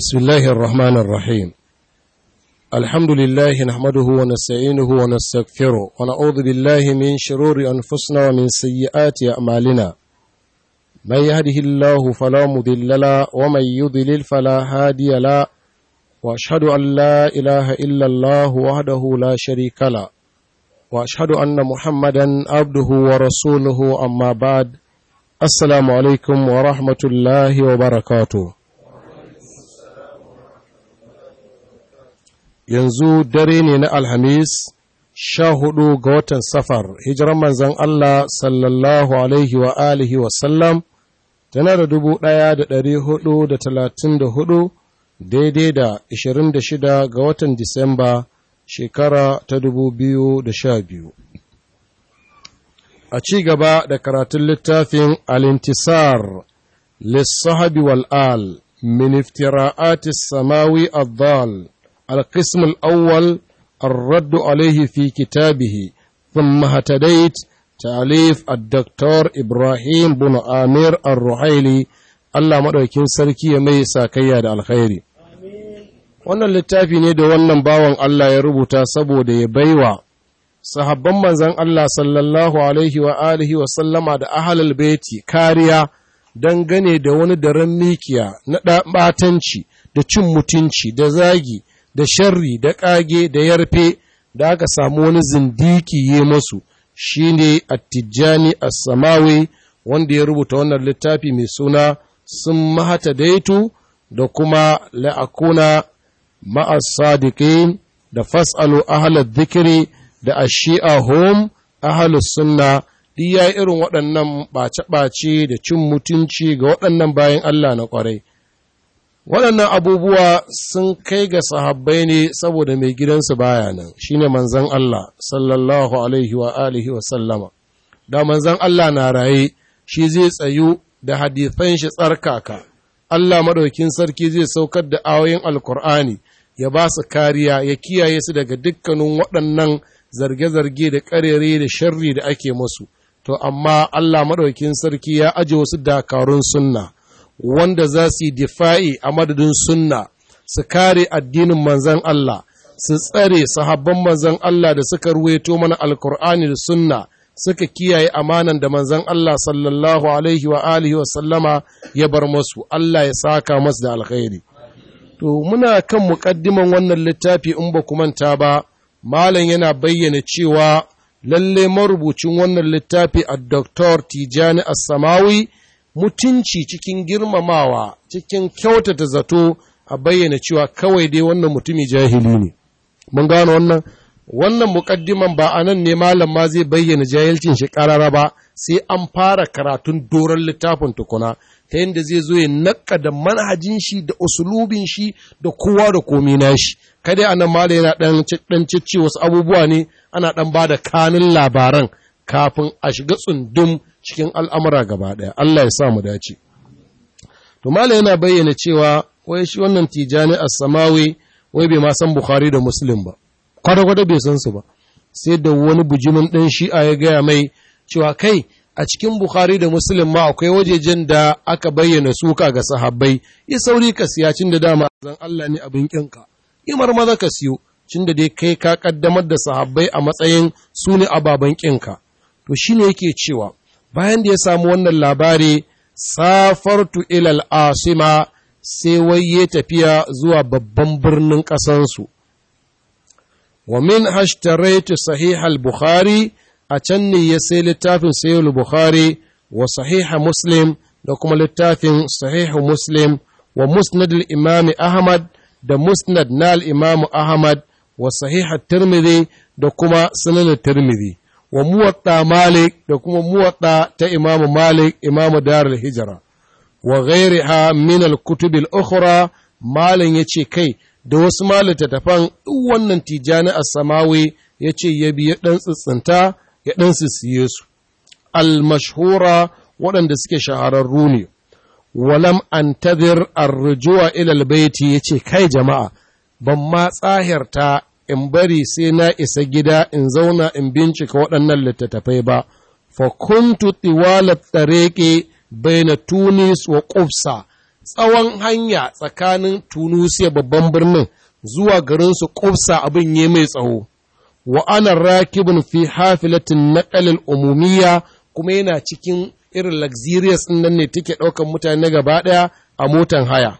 بسم الله الرحمن الرحيم الحمد لله نحمده ونستعينه ونستغفره ونعوذ بالله من شرور أنفسنا ومن سيئات أعمالنا من يهده الله فلا مضل له ومن يضلل فلا هادي له وأشهد أن لا إله إلا الله وحده لا شريك له وأشهد أن محمدا عبده ورسوله أما بعد السلام عليكم ورحمة الله وبركاته yanzu dare ne na Alhamis sha hudu ga watan safar hijiran manzan Allah sallallahu alaihi wa alihi wasallam tana da dubu ɗaya da ɗari hudu da talatin da hudu daidai da ishirin da shida ga watan Disamba shekara ta dubu biyu da sha biyu. A ci gaba da karatun littafin Alintisar lissahabi wal'al min iftira'atis samawi addal القسم الأول الرد عليه في كتابه ثم هتديت تأليف الدكتور إبراهيم بن آمير الرحيلي الله مدوكين سركي mai sakayya da alkhairi wannan littafi ne da wannan bawan Allah ya rubuta saboda ya baiwa sahabban manzon Allah sallallahu alaihi wa alihi wa sallama da ahlul baiti kariya dangane da wani daren mikiya na ɓatanci da cin mutunci da zagi da sharri da ƙage da yarfe da aka samu wani zindiki yi masu shi ne attijani as-samawi wanda ya rubuta wannan littafi mai suna sun mahata daitu da kuma la'akuna ma'as sadiqin da fas'alu ahalar zikiri da ashi'a home ahalus sunna duk ya irin waɗannan ɓace-ɓace da cin mutunci ga waɗannan bayan Allah na ƙwarai. waɗannan abubuwa sun kai ga sahabbai ne saboda mai gidansu baya nan shine manzon Allah sallallahu alaihi wa alihi wa sallama da manzon Allah na raye shi zai tsayu da hadithan shi tsarkaka Allah madaukin sarki zai saukar da ayoyin alkur'ani ya ba su kariya ya kiyaye su daga dukkanin waɗannan zarge-zarge da ƙarere da sharri da ake musu to amma Allah madaukin sarki ya aje wasu dakarun sunna wanda za su yi difa'i a madadin sunna su kare addinin manzan Allah su tsare sahabban manzan Allah da suka ruweto mana alkur'ani da sunna suka kiyaye amanan da manzan Allah sallallahu alaihi wa alihi wa sallama ya bar masu Allah ya saka masu da alkhairi to muna kan muƙaddiman wannan littafi in ba ku manta ba malam yana bayyana cewa lalle marubucin wannan littafi a Dr. Tijani As-Samawi mutunci cikin girmamawa cikin kyautata zato a bayyana cewa kawai dai wannan mutumi jahili ne mun gano wannan wannan muƙaddiman ba a nan ne malam ma zai bayyana jahilcin shi ƙarara ba sai an fara karatun doron littafin tukuna ta yadda zai zo ya naƙa da manhajin shi da usulubin shi da kowa da komi na shi kada a nan malam yana ɗan cicci wasu abubuwa ne ana ɗan ba da kanin labaran kafin a shiga tsundum cikin al'amura gaba ɗaya, Allah ya sa mu dace. To, Mala yana bayyana cewa, wai shi wannan tijani a samawi, wai bai ma san Bukhari da Muslim ba, kwata-kwata bai san su ba, sai da wani bujimin ɗan shi'a ya gaya mai cewa kai a cikin Bukhari da Muslim ma akwai wajejen da aka bayyana suka ga sahabbai, yi sauri ka siya cin da dama zan Allah ne abin ƙinka, imar maza ka siyo, cin da dai kai ka ƙaddamar da sahabbai a matsayin su ne ababen ƙinka. To shi ne yake cewa, bayan da ya samu wannan labari safartu ilal asima sai wai ya tafiya zuwa babban birnin ƙasansu. Wa min hashtaraitu sahih al-Bukhari a can ne ya sai littafin sahih bukhari wa sahiha Muslim da kuma littafin sahihu Muslim wa musnad al-Imam Ahmad da musnad na al-Imam Ahmad wa sahiha Tirmidhi da kuma sunan Tirmidhi. wa muwatta Malik da kuma muwatta ta Imamu Malik Imamu Darul Hijra wa ghairiha min al-kutub al-ukhra Malam yace kai da wasu malittattafan duk wannan Tijani as-Samawi yace ya bi ya dan tsitsinta ya dan siye su al-mashhura waɗanda suke shahararru ne walam antadhir ar-rujua ila al-bayti yace kai jama'a ban ma tsahirta in bari sai na isa gida in zauna in bincika waɗannan littattafai ba, fa kuntu tiwalat tsareke baina Tunis wa Ƙufsa, tsawon hanya tsakanin tunusiya babban birnin zuwa garinsu ƙufsa abin ya mai tsawo wa ana rakibin fi hafilatin naƙalil umumiyya kuma yana cikin irin luxurious ɗin nan ne take ɗaukan mutane gaba ɗaya a motan haya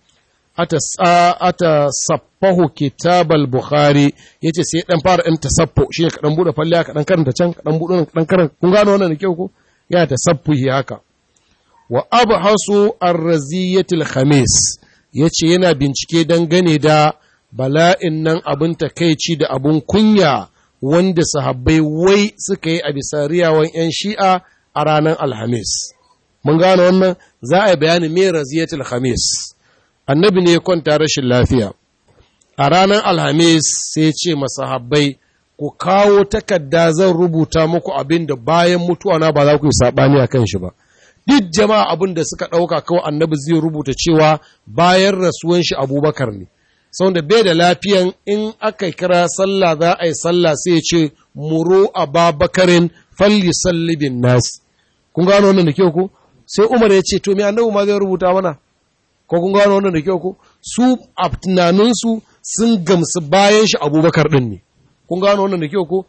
ata ata sappahu kitabal bukhari yace sai dan fara ɗan tasaffo shine ka dan bude falle ka dan karanta can ka dan bude ka dan karanta kun gano wannan da kyau ko yana tasaffuhi haka wa abhasu ar-raziyatil khamis yace yana bincike dangane da bala'in nan abin takeici da abun kunya wanda sahabbai wai suka yi a bisa riyawan 'yan shi'a a ranar alhamis mun gano wannan za a yi bayani me raziyatul khamis annabi ne ya kwanta rashin lafiya a ranar alhamis sai ce masahabbai ku kawo takarda zan rubuta muku abin da bayan mutuwa na ba za ku yi saɓani a kan shi ba duk jama'a abin da suka ɗauka kawai annabi zai rubuta cewa bayan rasuwan shi abubakar ne da bai da lafiyan in aka kira sallah za a yi sallah sai ya ce muro a babakarin falli sallibin nas kun gano wannan da kyau ko sai umar ya ce to me annabi ma zai rubuta mana ko kun gano wannan da kyau ko su a tunaninsu sun gamsu bayan shi abubakar din ne kun gano wannan da kyau ko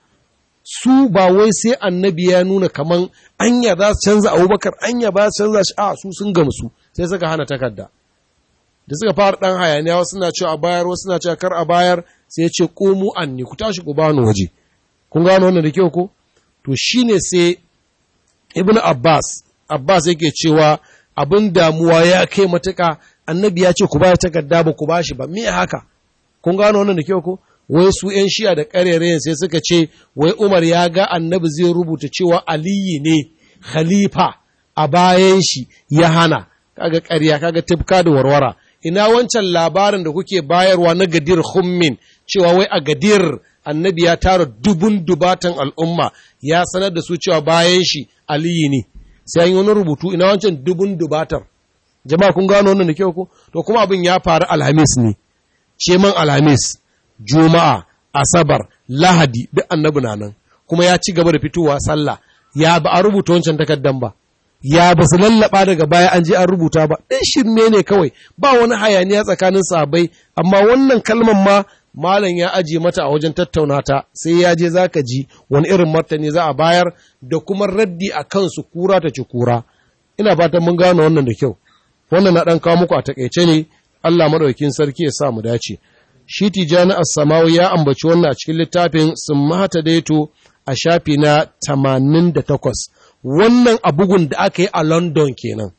su ba wai sai annabi ya nuna kaman anya za su canza abubakar anya ba su canza shi a su sun gamsu sai suka hana takarda da suka fara ɗan hayaniya wasu na cewa a bayar wasu na cewa kar a bayar sai ya ce komu anni ku tashi ku bani waje kun gano wannan da kyau ko to shine sai ibnu abbas abbas yake cewa abin damuwa ya kai matuka annabi ya ce ku bayar takarda ba ku bashi ba me haka kun gano wannan da kyau ko wai su ‘yan shiya da ƙarerayen sai suka ce, wai Umar ya ga annabi zai rubuta cewa Aliyu ne khalifa a bayan shi ya hana, kaga ƙarya, kaga tifka da warwara. Ina wancan labarin da kuke bayarwa na gadir hummin cewa wai a gadir annabi ya tara dubun dubatan al'umma ya sanar da su cewa bayan shi Aliyu ne. Sai an yi wani rubutu ina wancan dubun dubatar. Jama'a kun gano wannan da kyau ko? To kuma abin ya faru Alhamis ne. Ce man Alhamis. juma'a asabar lahadi duk annabi na nan kuma ya ci gaba da fitowa sallah ya ba a rubuta wancan takaddan ba ya ba su lallaba daga baya an je an rubuta ba ɗan shirme ne kawai ba wani hayaniya tsakanin sahabbai amma wannan kalman ma malam ya aje mata a wajen tattauna ta sai ya je zaka ji wani irin martani za a bayar da kuma raddi a kansu kura ta ci kura ina fatan mun gane wannan da kyau wannan na ɗan kawo muku a takaice ne Allah madaukakin sarki ya sa mu dace shi tijani as-samawi ya ambaci wannan a cikin littafin sun mahata daito a shafi na 88 wannan a bugun da aka yi a london kenan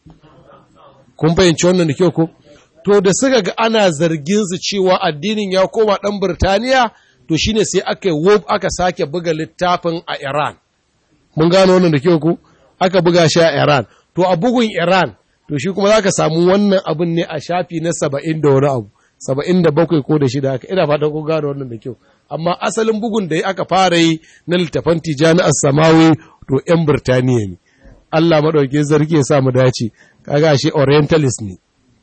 kun fahimci wannan da kyau ko to da suka ga ana zargin su cewa addinin ya koma dan birtaniya to shine sai aka yi aka sake buga littafin a iran mun gano wannan da kyau ko aka buga shi a iran to a bugun iran to shi kuma zaka samu wannan abin ne a shafi na saba'in da wani abu saba'in da bakwai ko da shida haka ina fatan kun gane wannan da kyau amma asalin bugun da aka fara yi na littafan tijani samawi to yan birtaniya ne Allah maɗauki zargi ya sa mu dace kaga shi orientalist ne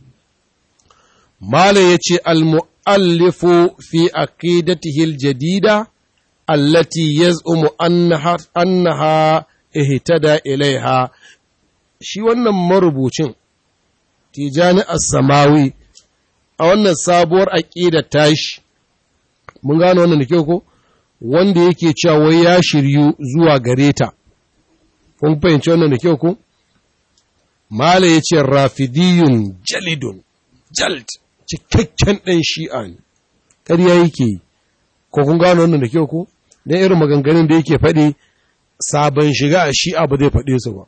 mala yace al muallifu fi aqidatihi al jadida allati yaz'umu annaha annaha ihtada ilaiha shi wannan marubucin tijani as-samawi a wannan sabuwar aƙida tashi, mun gano wannan da kyau ko, wanda yake cewa wai ya shiryu zuwa gare ta, kun fahimci wannan da kyau ko? Mala ya ce rafidiyun jalidun, jald, cikakken ɗan shi'a ne, ƙarya yake yi, ko kun gano wannan da kyau ko? Don irin maganganun da yake faɗi, sabon shiga a shi'a ba zai faɗe su ba.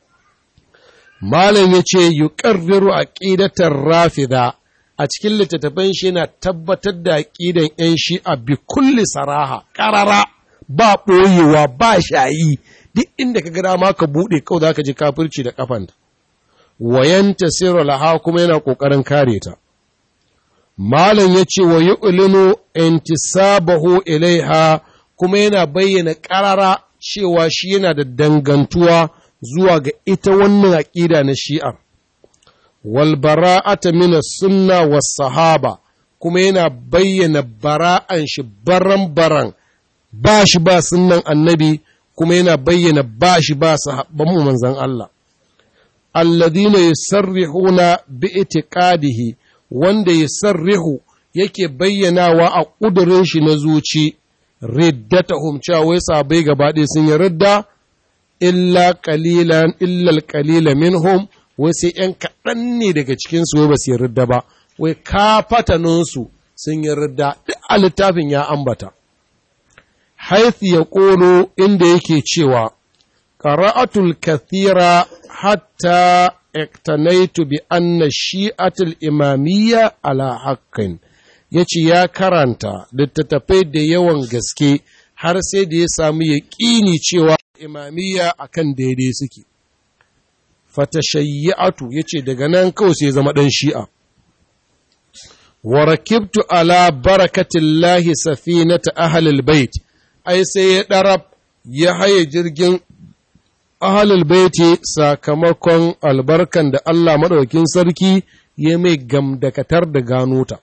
Malam ya ce, yi ƙarfiru a ƙidatar rafida, a cikin littattafan shi yana tabbatar da aƙidan ‘yan shi'a bi kulli saraha, ƙarara, ba ɓoyewa, ba shayi, duk inda ka gada ma ka buɗe kawai za ka ji kafirci da ƙafanta. Wayanta sirra laha kuma yana ƙoƙarin kare ta. Malam ya ce wa yu'linu intisabahu ilaiha kuma yana bayyana ƙarara cewa shi yana da dangantuwa zuwa ga ita wannan aƙida na shi'ar. walbara'ata mina sunna wa sahaba kuma yana bayyana bara'an shi baran-baran ba shi ba sunnan annabi kuma yana bayyana ba shi ba sahabban mu manzan Allah alladhina yusarrihuna bi itiqadihi wanda yusarrihu yake bayyanawa a ƙudurin shi na zuci riddatahum cewa wai sabai gaba ɗaya sun yi ridda illa qalilan illa alqalila minhum wai sai ‘yan kaɗan ne daga cikinsu wai ba su yi ridda ba, wai kafataninsu sun yi ridda duk a littafin ya ambata. Haithi ya ƙolo inda yake cewa, ƙara'atul kathira hatta ektanaitu bi anna shi'atul imamiyya ala haƙƙin, ya ce ya karanta littattafai da yawan gaske har sai da ya samu yaƙini cewa imamiyya akan daidai suke. fatashayyatu yace daga nan kawai sai zama dan shi'a wa rakibtu ala barakatillahi safinata ahlil bait ai sai ya darab ya haye jirgin ahlul baiti sakamakon albarkan da Allah madaukakin sarki ya mai gamdakatar da gano ta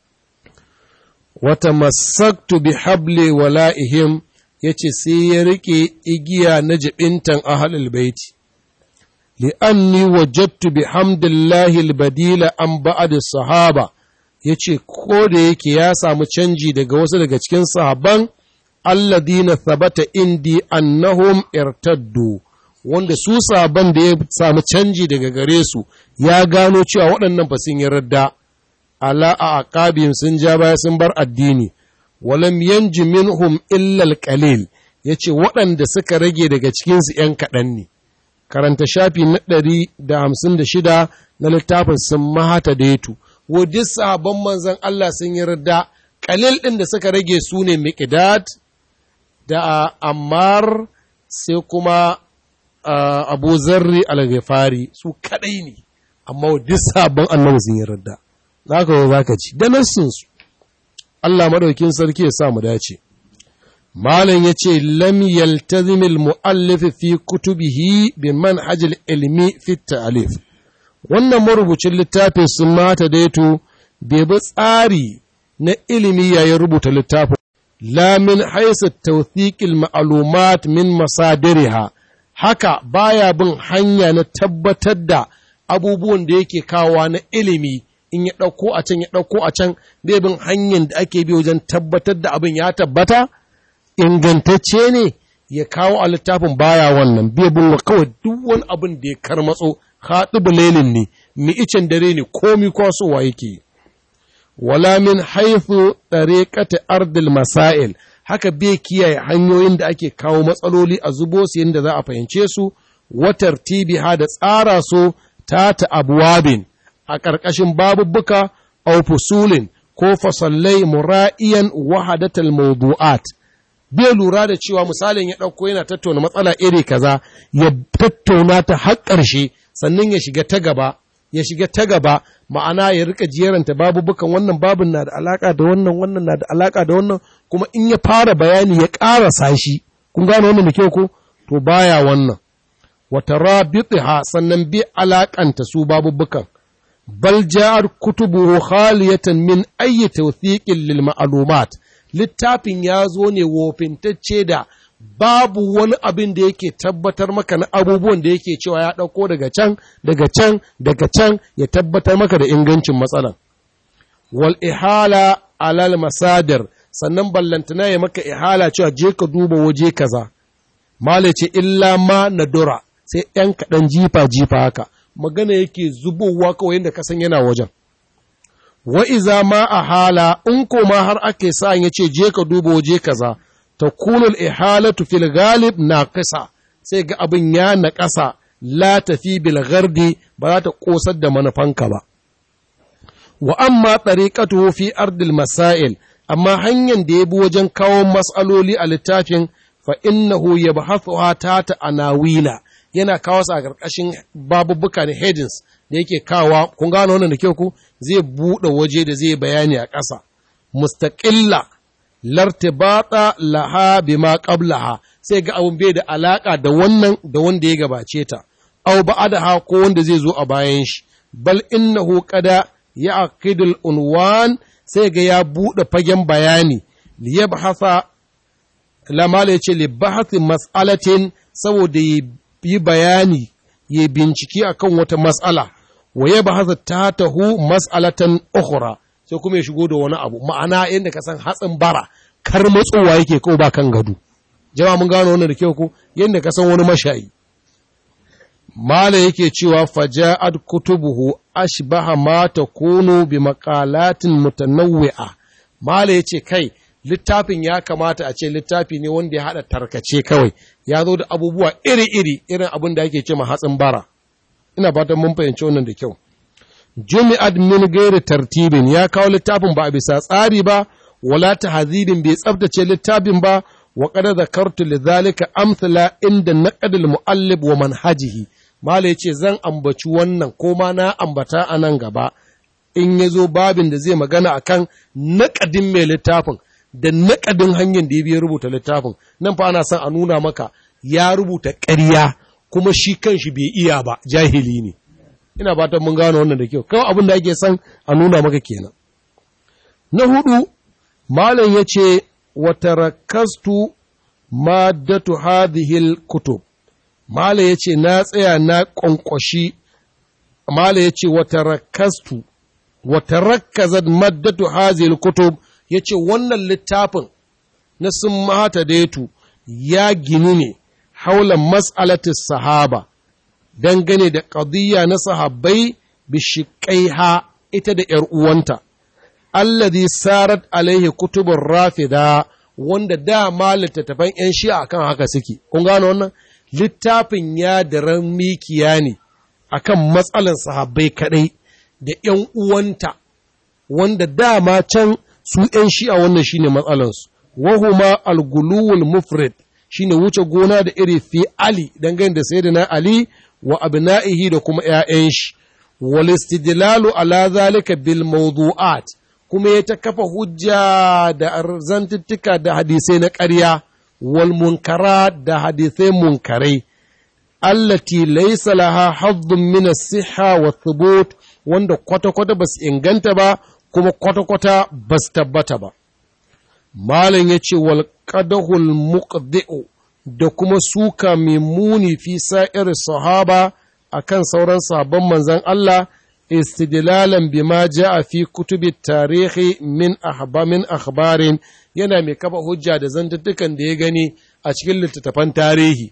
wata masaktu bi habli wala'ihim yace sai ya rike igiya na jibintan ahlul baiti li'anni wajattu bi hamdillahi albadila an ba'ad sahaba yace ko da yake ya samu canji daga wasu daga cikin sahabban alladina thabata indi annahum irtaddu wanda su sahabban da ya samu canji daga gare su ya gano cewa waɗannan fa sun yi radda ala a aqabihim sun ja baya sun bar addini walam yanji minhum illa alqalil yace waɗanda suka rage daga cikin su ƴan kaɗan ne karanta shafi na ɗari da hamsin da shida na littafin sun mahata da yato wo duk sahabban manzan Allah sun yi rida kalil ɗin da suka rage su ne miqdad da ammar sai kuma abu zarri al-ghifari su kadai ne amma duk sahabban annabi sun yi rida za ka za ka ci da nassin su Allah madaukin sarki ya sa mu dace Malam ya ce, Lam yaltazimil mu'allif fi kutubihi bi manhajil ilmi fi ta'alif. Wannan marubucin littafin sun mata daito bai bi tsari na ilimi yayin rubuta littafin. La min haisa tawthiqil ma'lumat min masadiriha. Haka baya bin hanya na tabbatar da abubuwan da yake kawa na ilimi in ya ɗauko a can ya ɗauko a can bai bin hanyar da ake bi wajen tabbatar da abin ya tabbata. ingantacce ne ya kawo a littafin baya wannan bai bin kawai duk wani abin da ya karmatso haɗu bulelin ne mi icen dare ne komi kwasowa yake wala min haifu tsariƙata ardil masail haka bai kiyaye hanyoyin da ake kawo matsaloli a zubo su yadda za a fahimce su watar tibiha da tsara su ta ta abuwabin a ƙarƙashin babubbuka au fusulin ko fasallai mura'iyan wahadatal mawdu'at bai lura da cewa misalin ya ɗauko yana tattauna matsala iri kaza ya tattauna ta har ƙarshe sannan ya shiga ta gaba ya shiga ta gaba ma'ana ya rika jeranta babu bukan wannan babin na da alaka da wannan wannan na da alaka da wannan kuma in ya fara bayani ya ƙarasa shi kun gane wannan da kyau ko to baya wannan wata rabitiha sannan bi alakanta su babu bukan bal ja'ar kutubu khaliyatan min ayyi tawthiqin lil ma'lumat littafin ya zo ne wofintacce da babu wani abin da yake tabbatar maka na abubuwan da yake cewa ya ɗauko daga can daga can daga can ya tabbatar maka da ingancin matsalan wal ihala alal masadar sannan ballantana ya maka ihala cewa je ka duba waje kaza mala ce illa ma nadura sai ‘yan kaɗan jifa jifa haka magana yake zubowa kawai yadda kasan yana wajen wa iza ma a hala in koma har ake sa ya ce je ka duba waje kaza ta kunul ihalatu fil galib na kasa sai ga abin ya na ƙasa la tafi bil gardi ba za ta ƙosar da manufanka ba wa amma tariqatuhu fi ardil masail amma hanyar da ya bi wajen kawo mas'aloli a littafin fa innahu yabhathuha ta ta anawila yana kawo su a ƙarƙashin babubuka da headings da yake kawa kun gano wannan da kyau ku zai buɗe waje da zai bayani a ƙasa mustaqilla lartibata laha bima qablaha sai ga abun bai da alaka da wannan da wanda ya gabace ta aw ba'daha ko wanda zai zo a bayan shi bal innahu qada ya'qidul unwan sai ga ya buɗe fagen bayani liyabhatha lamala yace li bahthi mas'alatin saboda yi bayani ya bincike akan wata mas'ala wa ya bahasa ta tahu mas'alatan ukhra sai kuma ya shigo da wani abu ma'ana inda ka san hatsin bara kar matsowa yake ko ba kan gado jama'a mun gano wannan da kyau ko yanda ka san wani mashayi mala yake cewa faja'at kutubuhu ashbaha ma takunu bi maqalatin mutanawwi'a mala yace kai littafin ya kamata a ce littafi ne wanda ya hada tarkace kawai ya zo da abubuwa iri-iri irin abin da ake ce ma hatsin bara ina fatan mun fahimci wannan da kyau jumi'at min gairi tartibin ya kawo littafin ba a bisa tsari ba wala tahzibin bai tsabtace littafin ba wa qad zakartu lidhalika amthala inda naqd al-muallif wa manhajihi mala yace zan ambaci wannan ko ma na ambata a nan gaba in yazo babin da zai magana akan naqadin mai littafin da naƙadin hanyar da ya biya rubuta littafin nan fa ana son a nuna maka ya rubuta ƙarya kuma shi kanshi bai iya ba jahili ne ina fatan mun gano wannan da kyau kawai abin da ake son a nuna maka kenan na hudu malam ya ce wa tarakastu maddatu hadhihi kutub malam ya ce na tsaya na ƙwanƙwashi malam ya ce wa tarakastu wa tarakkazat maddatu hadhihi kutub ya ce wannan littafin na sun mata daitu ya gini ne haulan mas'alatis sahaba dangane da ƙadiyya na sahabbai bishiƙaiha ita da ‘yar uwanta, allazi sarat alaihi kutubun rafida wanda dama littattafan ‘yan shi'a akan haka suke. Kun gano wannan? Littafin ya da mikiya ne akan matsalan sahabbai kaɗai da ‘yan uwanta, wanda dama can su ‘yan shi'a wannan shi ne matsalansu, wahuma alguluwul mufrid shi ne wuce gona da iri fi Ali dangane da sai na Ali wa abna'ihi da kuma ‘ya'yan shi, wal istidlalu ala zalika bil mawdu'at kuma ya ta kafa hujja da zantuttuka da hadisai na ƙarya wal munkara da hadisai munkarai allati laysa laha haddun min as-sihha wa thubut wanda kwata-kwata ba su inganta ba kuma kwata-kwata ba su tabbata ba. Malam ya ce, wal ƙadahul muqdi'u da kuma suka mai muni fi sa'ir sahaba a kan sauran sabon manzan Allah, istidlalan bima a fi kutubi tarihi min min akhbarin yana mai kafa hujja da zantuttukan da ya gani a cikin littattafan tarihi.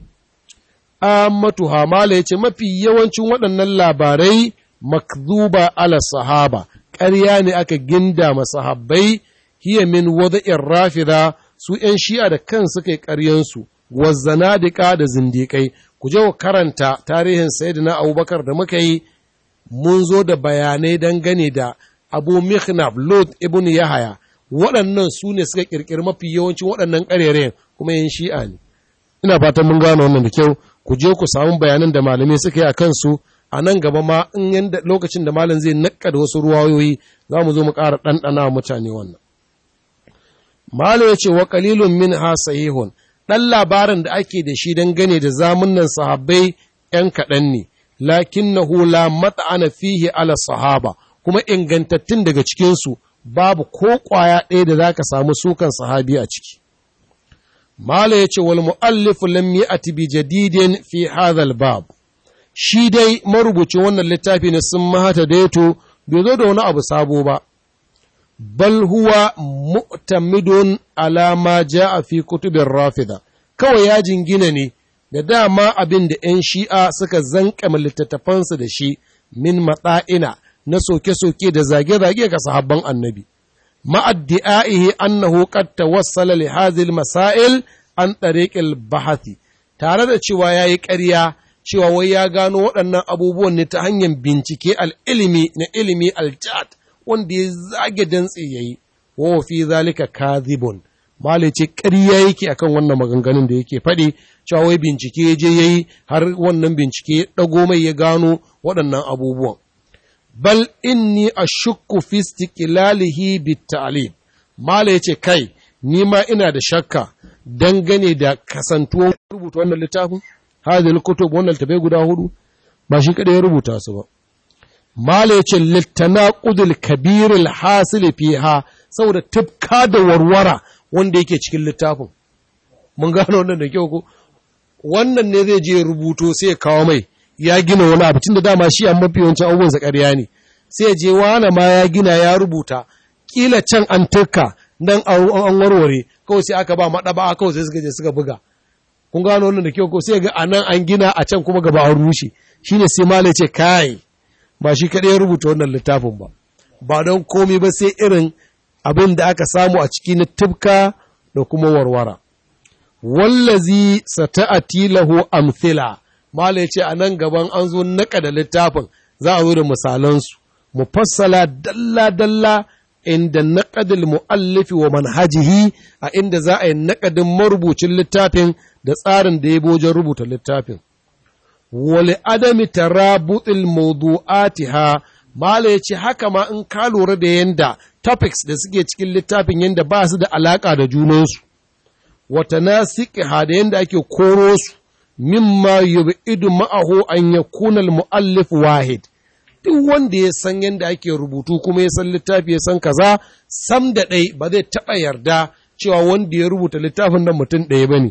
Ammatu Hamala ya ce mafi yawancin waɗannan labarai makzuba ala sahaba. ƙarya ne aka ginda masahabbai hiya min wada'in rafida su ‘yan shi'a da kan suka yi ƙaryansu, wazzanadika da zindiƙai, ku je karanta tarihin Sayyidina Abubakar da muka yi mun zo da bayanai dangane da Abu Mikhnab Lot ibn Yahaya, waɗannan su ne suka ƙirƙiri mafi yawancin waɗannan ƙarerayen kuma ‘yan shi'a ne. Ina fatan mun gano wannan da kyau, ku je ku samu bayanan da malamai suka yi a kansu, a nan gaba ma in yanda lokacin da malam zai nakka da wasu ruwayoyi za mu zo mu ƙara ɗanɗana mutane wannan. Malam ya ce wa ƙalilun min ha sahihun ɗan labarin da ake da shi don gane da zamunan sahabbai ‘yan kaɗan ne, lakin na hula mata'ana fihi ala sahaba, kuma ingantattun daga cikinsu babu ko ƙwaya ɗaya da za ka samu sukan sahabi a ciki. Malam ya ce wal mu'allifu lam ya'ti bi jadidin fi hadhal bab shi dai marubucin wannan littafi na sun mahata daito bai zo da wani abu sabo ba, bal huwa mu'tamidun alama ja a fi kutubin rafida, kawai ya jingina ne da dama abin da ‘yan shi'a suka zankama littattafansu da shi min matsa'ina na soke-soke da zage-zage ga sahabban annabi. Ma'addi'a'ihi annahu qad tawassala li hadhihi masail an tariqil bahathi tare da cewa yayi ƙarya cewa wai ya gano waɗannan abubuwan ne ta hanyar bincike al'ilimi na ilimi aljad wanda ya zage dantse ya yi, wa fi zalika kazibun. Malai ce ƙarya yake akan wannan maganganun da yake faɗi, cewa wai bincike je ya yi har wannan bincike ya ɗago mai ya gano waɗannan abubuwan. Bal inni a shukku fi istiqlalihi bit ta'lib. Malai ce kai, ni ma ina da shakka dangane da kasantuwan rubuta wannan littafin. hadhihi kutub wannan tabai guda hudu ba shi kada ya rubuta su ba mala yace litanaqudul kabir alhasil fiha saboda tufka da warwara wanda yake cikin littafin mun gano wannan da kyau ko wannan ne zai je rubuto sai ya kawo mai ya gina wani abu tunda dama shi an mafi yawancin abubuwan sa ƙarya ne sai je wani ma ya gina ya rubuta kila can an turka nan an warware kawai sai aka ba maɗaba kawai sai suka je suka buga kun gano wannan da kyau ko sai ga anan an gina a can kuma gaba an rushe shine sai malai ce kai ba shi kaɗai ya rubuta wannan littafin ba ba don komi ba sai irin abin da aka samu a ciki na tubka da kuma warwara wallazi sata'ati lahu amthila mala yace a nan gaban an zo naka da littafin za a zo da misalansu mufassala dalla dalla inda naqadul muallifi wa manhajihi a inda za a yi naqadin marubucin littafin da tsarin da ya wajen rubuta littafin wali adami tarabutil mawdu'atiha mala yace haka ma in ka lura da yanda topics da suke cikin littafin yanda ba su da alaka da junansu wata nasiqiha da yanda ake koro su mimma yub'idu ma'ahu an yakuna al-muallif wahid duk wanda ya san yanda ake rubutu kuma ya san littafi ya san kaza sam da ɗai ba zai taɓa yarda cewa wanda ya rubuta littafin nan mutum ɗaya ba ne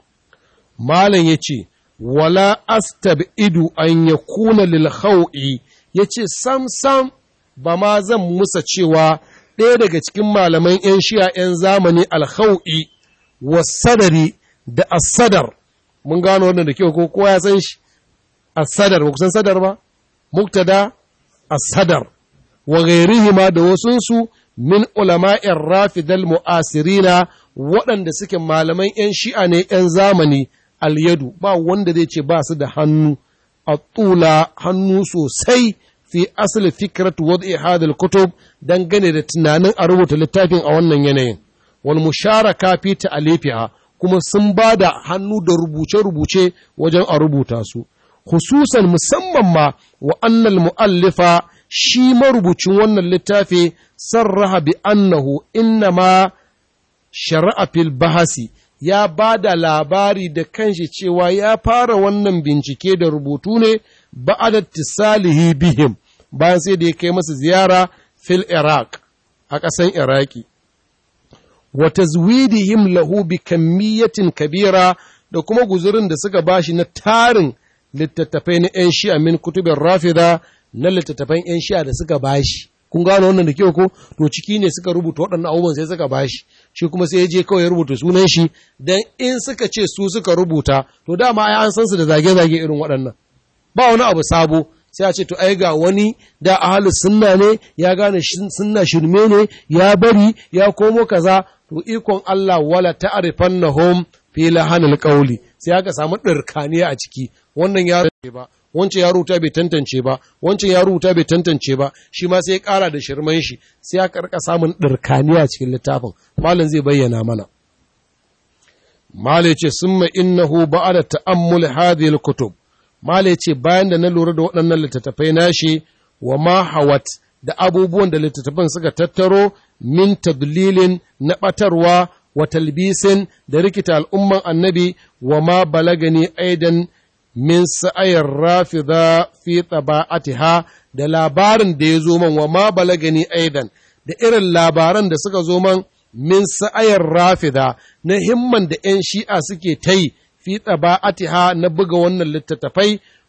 malam ya ce wala astab'idu an yakuna lil khaw'i yace sam sam ba ma zan musa cewa ɗaya daga cikin malaman 'yan shi'a 'yan zamani alkhau'i wasadari da asadar mun gano wannan da kyau ko kowa ya san shi asadar ba ku san sadar ba muktada asadar wa ghairihima da wasunsu min ulama'in rafidal mu'asirina waɗanda suke malaman 'yan shi'a ne 'yan zamani alyadu ba wanda zai ce ba su da hannu a tula hannu sosai fi asali fikrat wad'i hadal kutub dangane da tunanin a rubuta littafin a wannan yanayin wal musharaka fi ta'alifiha kuma sun ba da hannu da rubuce-rubuce wajen a rubuta su hususan musamman ma wa annal mu'allifa shi marubucin wannan littafi sarraha bi annahu innama shari'a fil bahasi ya ba da labari da kanshi cewa ya fara wannan bincike da rubutu ne ba'ada tisalihi bihim bayan sai da ya kai masa ziyara fil iraq a ƙasan iraki wa tazwidihim lahu bi kammiyatin kabira da kuma guzurin da suka bashi na tarin littattafai na 'yan shi'a min kutubin rafida na littattafan 'yan shi'a da suka bashi kun gano wannan da kyau ko to ciki ne suka rubuta waɗannan abubuwan sai suka bashi shi kuma sai ya je kawai ya rubuta sunan shi dan in suka ce su suka rubuta to dama ai an san su da zage-zage irin waɗannan ba wani abu sabo sai a ce to ai ga wani da ahalu sunna ne ya gane sunna shirme ne ya bari ya komo kaza to ikon Allah wala ta'rifannahum fi lahanil qawli sai aka samu dirkaniya a ciki wannan ya ba wancan ya rubuta bai tantance ba wancan ya rubuta bai tantance ba shi ma sai ya ƙara da shirman shi sai ya karka samun ɗirkaniya cikin littafin malam zai bayyana mana malai ce summa innahu ba'da ta'ammul hadhihi al-kutub malai ce bayan da na lura da waɗannan littattafai nashi wa ma hawat da abubuwan da littattafan suka tattaro min tadlilin na ɓatarwa wa talbisin da rikita al'umman annabi wa ma balagani aidan min sa'ayar rafida fi taba'atiha da labarin da ya zo man wa ma balagani aidan da irin labaran da suka zo man min sa'ayar rafida na himman da ‘yan shi'a suke ta yi fi taba'atiha na buga wannan littattafai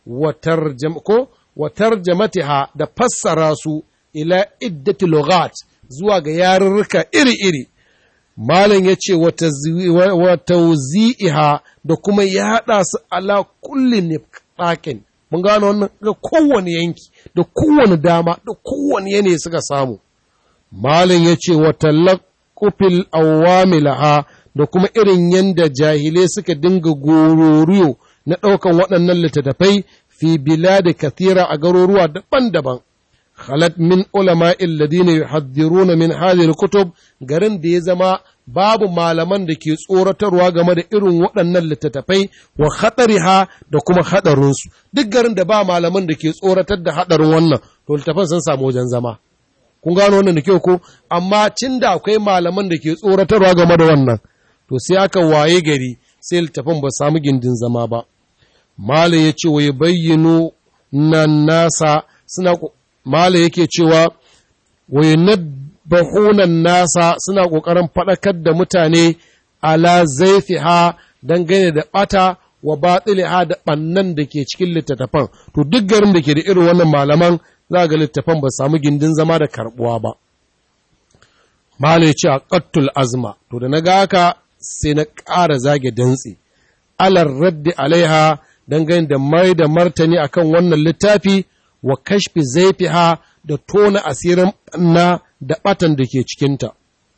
wa tarjamatiha da fassara su ila iddati lughat zuwa ga yarurruka iri-iri Malam ya ce wa tauzi'iha da kuma ya haɗa su ala kulli nifaqin mun gano wannan ga kowane yanki da kowane dama da kowane yanayi suka samu Malam ya ce wa talaqufil awamilaha da kuma irin yanda jahilai suka dinga gororiyo na ɗaukan waɗannan littattafai fi biladi kathira a garuruwa daban-daban khalat min ulama alladhina yuhadhiruna min hadhihi kutub garin da ya zama babu malaman da ke tsoratarwa game da irin waɗannan littattafai wa khatariha da kuma hadarinsu duk garin da ba malaman da ke tsoratar da hadarin wannan to littafan sun samu wajen zama kun gano wannan da kyau ko amma cin da akwai malaman da ke tsoratarwa game da wannan to sai aka waye gari sai littafan ba samu gindin zama ba mala ya ce wa bayyano nan nasa suna Mala yake cewa, bahunan nasa suna ƙoƙarin faɗakar da mutane ala zaifiha dangane da ɓata wa batiliha da ɓannan da ke cikin littattafan to duk garin da ke da irin wannan malaman za ga littattafan ba samu gindin zama da karbuwa ba malai ce a qattul azma to da na ga haka sai na ƙara zage dantse alar raddi alaiha dangane da mai da martani akan wannan littafi wa kashfi zaifiha da tona asirin na da batan da ke cikinta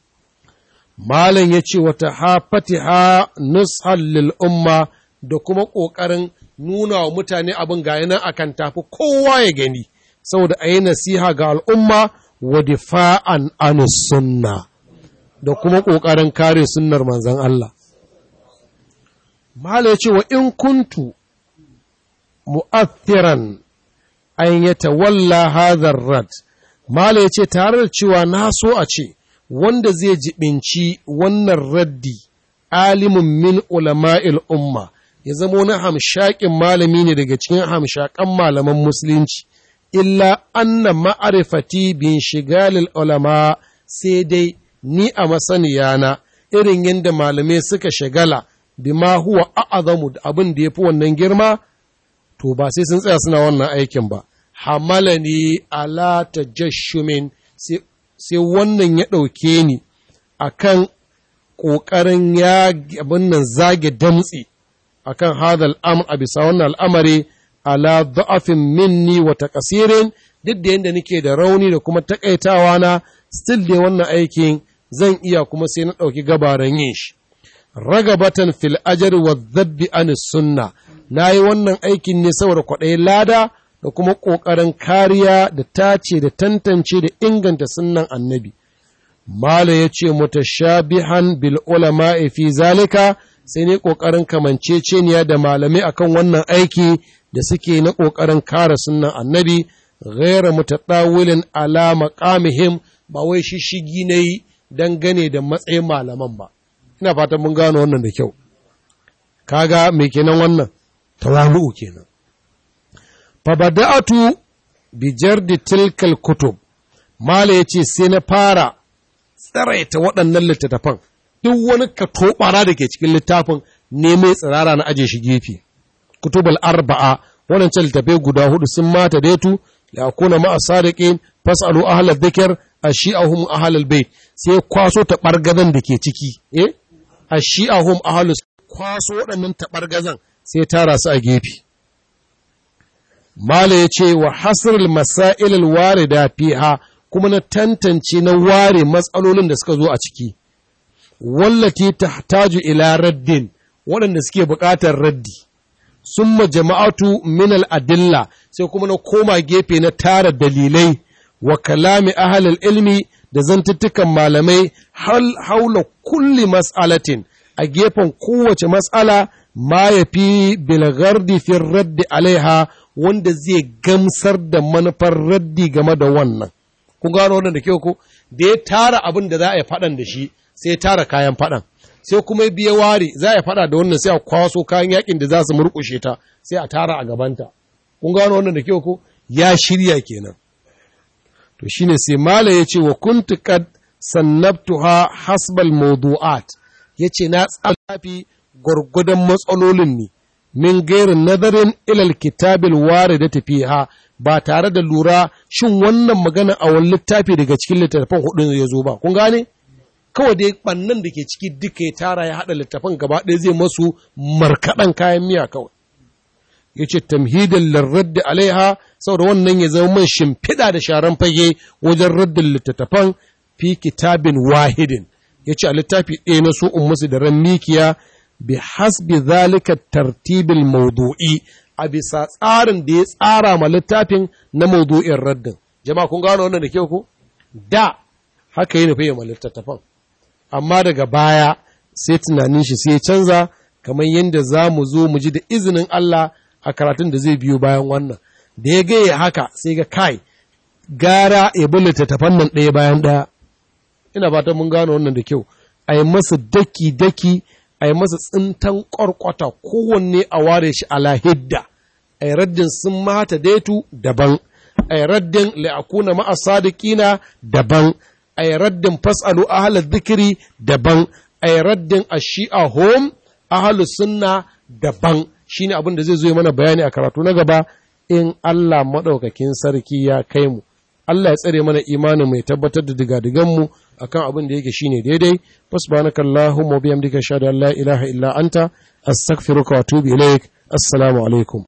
malam ya ce wata hafatiha nushal lil umma da kuma ƙoƙarin nuna wa mutane abin ga nan akan tafi kowa ya gani saboda a yi nasiha ga al'umma wa difa'an an sunna da kuma ƙoƙarin kare sunnar manzan Allah. Mala ya ce wa in kuntu mu'athiran an ya tawalla hadhar rad Mala ya ce tare da cewa na so a ce wanda zai jibinci wannan raddi alimin min ulama'il umma ya zama wani hamshakin malami ne daga cikin hamshakan malaman musulunci illa anna ma'arifati bin shigalil ulama sai dai ni a masaniyana irin yadda malamai suka shagala bima huwa a'azamu da abin da yafi wannan girma to ba sai sun tsaya suna wannan aikin ba hamalani ala tajashumin sai wannan ya ɗauke ni akan ƙoƙarin ya abin nan zage damtsi akan hadal amr a bisa wannan al'amari ala da'afin minni wa taqsirin duk da yanda nake da rauni da kuma takaitawa na still dai wannan aikin zan iya kuma sai na ɗauki gabaran yin shi ragabatan fil ajr wa dhabbi an sunna nayi wannan aikin ne saboda kwaɗayin lada da kuma ƙoƙarin kariya da tace da tantance da inganta sunnan annabi mala yace mutashabihan bil ulama fi zalika sai ne ƙoƙarin kamanceceniya da malamai akan wannan aiki da suke na ƙoƙarin kare sunan annabi ghaira mutaɗawilin ala maqamihim ba wai shishigi na yi dangane da matsayin malaman ba ina fatan mun gano wannan da kyau kaga me kenan wannan tawalu'u kenan fa bada'atu bi jardi tilkal kutub mala yace sai na fara tsaraita waɗannan littattafan duk wani katobara da ke cikin littafin ne mai tsirara na aje shi gefe kutubal arba'a waɗancan littafai guda hudu sun mata daitu da akuna ma'a sadiqin fasalu ahlal dhikr ashi'ahum ahlal bait sai kwaso ta bargazan da ke ciki eh ashi'ahum ahlus kwaso waɗannan taɓargazan sai tara su a gefe mala ya ce wa hasrul masailul warida fiha kuma na tantance na ware matsalolin da suka zo a ciki wallati tahtaju ila raddin waɗanda suke buƙatar raddi summa jama'atu min al-adilla sai kuma na koma gefe na tara dalilai wa kalami ahlul ilmi da zantuttukan malamai hal haula kulli mas'alatin a gefen kowace mas'ala ma ya fi bilgardi fi raddi alaiha wanda zai gamsar da manufar raddi game da wannan. Kun gano wannan da kyau ko? Da ya tara abin da za a yi faɗan da shi sai ya tara kayan faɗan. Sai kuma ya biya ware za a yi faɗa da wannan sai a kwaso kayan yakin da za su murƙushe ta sai a tara a gabanta. Kun gano wannan da kyau ko? Ya shirya kenan. To shine sai Mala ya ce wa kuntu qad sannabtuha hasbal mawdu'at yace na tsafi gwargwadon matsalolin ne, min gairin nazarin ilal kitabil ware da tafiya ba tare da lura shin wannan magana a wani littafi daga cikin littattafan hudu ya zo ba, kun gane? Kawai dai ɓannan da ke ciki duka ya tara ya haɗa littattafan gaba ɗaya zai masu markaɗan kayan miya kawai. Ya ce, tamhidin larradda alaiha, saboda wannan ya zama man shimfiɗa da sharan fage wajen raddin littattafan fi kitabin wahidin. Ya ce, a littafi ɗaya na su musu da ran mikiya bi hasbi zalika tartibil maudu'i a bisa tsarin da ya tsara ma littafin na maudu'in raddin jama'a kun gano wannan da kyau ko da haka yi nufi ma littattafan amma daga baya sai tunanin shi sai canza kamar yadda za mu zo mu ji da izinin Allah a karatun da zai biyo bayan wannan da ya gaya haka sai ga kai gara ya bi littattafan nan ɗaya bayan ɗaya ina fatan mun gano wannan da kyau a yi masa daki-daki a yi masa tsintan ƙwarƙwata kowanne a ware shi ala hidda a yi raddin sun mata daitu daban a yi raddin la'akuna ma'a sadiqina daban a yi raddin fas'alu ahalar zikiri daban a yi raddin a shi'a home ahlus sunna daban shine abin da zai zo mana bayani a karatu na gaba in Allah madaukakin sarki ya kai mu Allah ya tsare mana imanin mai tabbatar da digadigan mu akan abin da yake shine daidai subhanakallahumma wa bihamdika ashhadu an la ilaha illa anta astaghfiruka wa atubu ilaik assalamu alaikum